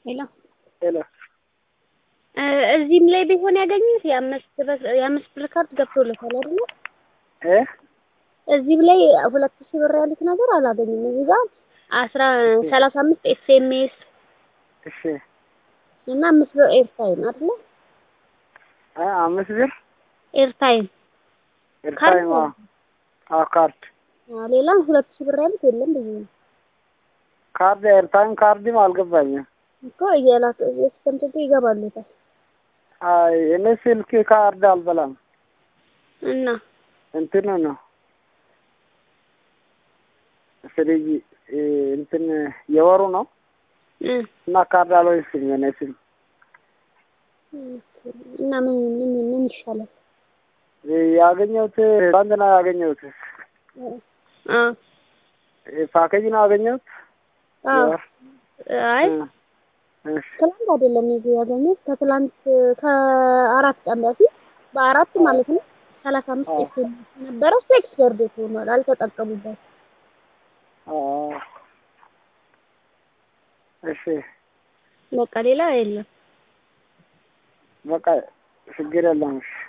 ሄሎ ሄሎ እዚህም ላይ ቢሆን ያገኙት የአምስት ብር የአምስት ብር ካርድ ገብቶለታል አይደለ? እ እዚህም ላይ ሁለት ሺህ ብር ያሉት ነገር አላገኙም። እዚህ ጋር አስራ ሰላሳ አምስት ኤስኤምኤስ እሺ እና አምስት ብር ኤርታይም አይደለ? አ አምስት ብር ኤርታይም ኤርታይም አዎ አዎ ካርድ አዎ፣ ሌላ ሁለት ሺህ ብር ያሉት የለም ብዬ ነው ካርድ ኤርታይም ካርድም አልገባኝም። እኮ እየላክ እስከምትገ ይገባሉታል አይ እኔ ስልክ ካርድ አልበላም እና እንትኑ ነው ፍሪጅ እንትን የወሩ ነው እ እና ካርድ አልወስድም የኔ ስም እና ምን ምን ምን ይሻላል? ያገኘሁት ባንድ ነው ያገኘሁት አ ፓኬጅ ነው ያገኘሁት አዎ አይ እሺ ትላንት አይደለም ይዞ ያገኘሁት ከትላንት ከአራት ቀን በፊት በአራት ማለት ነው ሰላሳ አምስት ኤስኤም ነበረ እሱ ኤክስፐርድ ሆኗል አልተጠቀሙበት አ እሺ በቃ ሌላ የለም በቃ ችግር የለም እሺ